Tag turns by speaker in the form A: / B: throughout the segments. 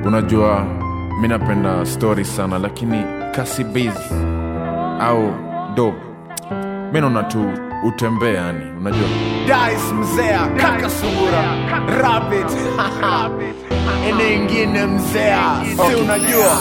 A: unajua mi napenda story sana lakini kasi biz au do mi naona tu utembee yani unajua
B: Dice mzea kaka sungura rabbit ene ingine mzea si unajua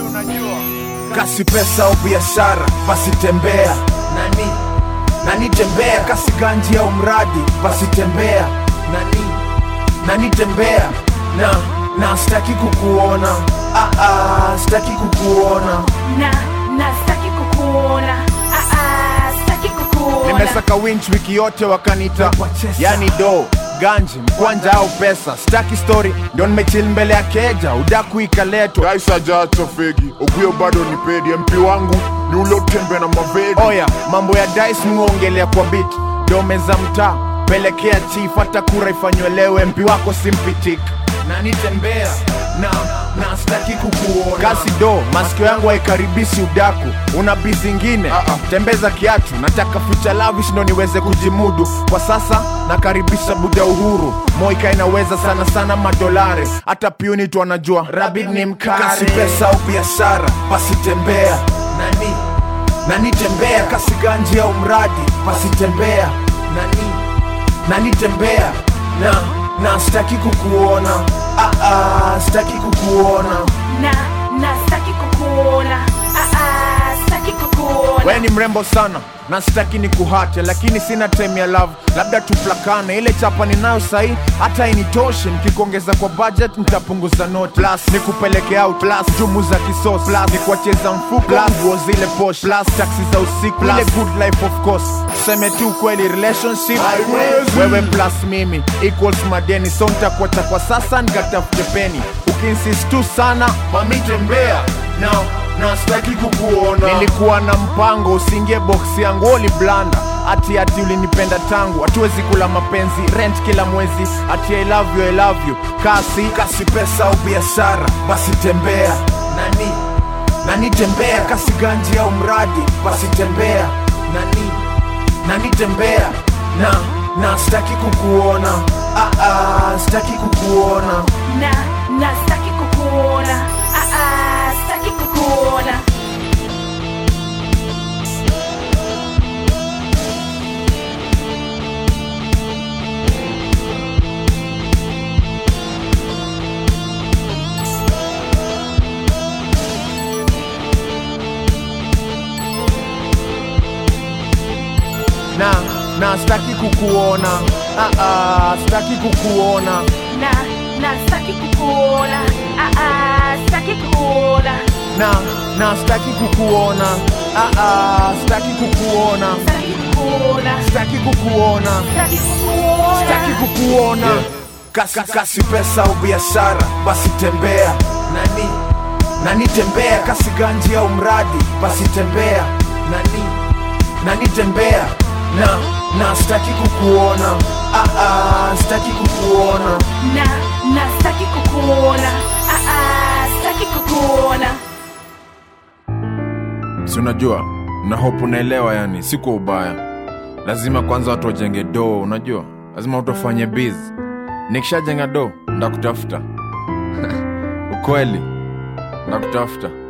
B: kasi pesa au biashara basi tembea nani nani tembea kasi ganji au mradi basi tembea nani nani tembea na na staki kukuona ah, ah, staki kukuona
C: na na sitaki kukuona ah, ah, sitaki kukuona
B: nimesaka winch wiki yote wakanita
D: Wachesa.
B: yani do ganji mkwanja au pesa staki story ndio nimechil mbele ya keja udaku ikaletwa
E: Guys ajaacha fegi Oguyo bado ni pedi MP wangu ni ule utembe na mavedi
B: oya mambo ya dice muongelea kwa bit dome za mtaa pelekea chief hata kura ifanywe mpi wako simpitik nanitembea na na staki kukuona kasi do masikio yangu haikaribishi udaku una bi zingine tembeza kiatu nataka future lavish ndo niweze kujimudu kwa sasa nakaribisha buda uhuru moika inaweza sana sana madolari hata piuni tu anajua rabid ni mkari kasi pesa au biashara basi tembea nani nani tembea kasi ganji au mradi basi tembea nani nani tembea na na staki kukuona ah, ah, staki kukuona
C: na na sitaki kukuona ah, ah, sitaki kukuona
B: we ni mrembo sana na sitaki ni kuhate lakini sina time ya love labda tuplakane ile chapa ninayo sahi hata initoshe nikikuongeza kwa budget nitapunguza note plus ni kupeleke out plus jumu za kisos plus ni kuwacheza mfuko plus nguo zile posh plus taxi za usiku plus ile good life of course tuseme tu kweli relationship
E: Haiwezi.
B: wewe plus mimi equals madeni so nitakuacha kwa sasa nikatafute peni ukinsist tu sana mami tembea na na sitaki kukuona nilikuwa na mpango usiingie boksi yangu oli blanda ati ati ulinipenda tangu hatuwezi kula mapenzi rent kila mwezi ati I love you, I love you kasi kasi pesa au biashara basi tembea nani nani tembea kasi ganji au mradi basi tembea nani nani tembea na na sitaki kukuona ah, ah, sitaki kukuona
C: na na sitaki kukuona ah, ah, sitaki kukuona
B: na na sitaki kukuona ah, ah, sitaki kukuona
C: na na sitaki kukuona ah, ah, sitaki kukuona
B: na na sitaki kukuona ah, ah, sitaki kukuona
C: sitaki kukuona
B: sitaki kukuona
C: sitaki kukuona
B: sitaki kukuona kasi kasi pesa au biashara basi tembea nani nani tembea kasi ganji au mradi basi tembea nani nani tembea na na sitaki kukuona ah, ah, sitaki kukuona
C: na na sitaki kukuona ah, ah, sitaki kukuona
A: si unajua na hope unaelewa yani si kwa ubaya lazima kwanza watu wajenge doo unajua lazima watu wafanye biz nikishajenga doo ndakutafuta ukweli ndakutafuta